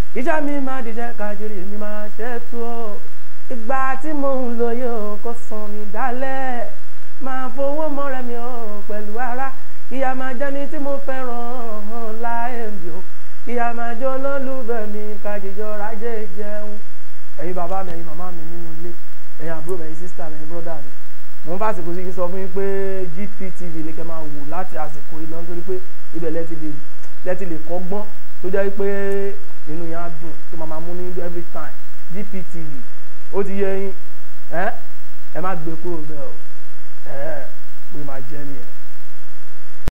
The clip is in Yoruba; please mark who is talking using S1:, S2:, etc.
S1: ìjà mi máa dìjẹ́ kájírí mi máa ṣètò o ìgbà tí mò ń lò yóò kó san mi dálẹ̀ máa fowó mọ́rẹ́ mi o pẹ̀lú ara ìyá máa jẹ́ni tí mo fẹ́ràn láyé mi o ìyá máa jẹ́ olólùfẹ́ mi kájíjọ rájẹ́ jẹun ẹ̀yin bàbá mi ẹ̀yin màmá mi nínú ilé ẹ̀yin àbúrò mi ẹ̀yin sísítà mi ẹ̀yin bọ́dà mi mo ń bá àsìkò sí kí n sọ fún yín pé GPTV ni kẹ́ máa wò láti àsìkò yìí lọ nítorí pé ibẹ̀ lẹ́ti lè lẹ́ti lè kọ́gbọ́n tó jẹ́ pé inú yẹn á dùn tó máa máa mú ní every time GPTV ó ti yẹ yín ẹ ẹ má gbé kúrò bẹ́ẹ̀ o ẹ ẹ pé máa jẹ́ nìyẹn.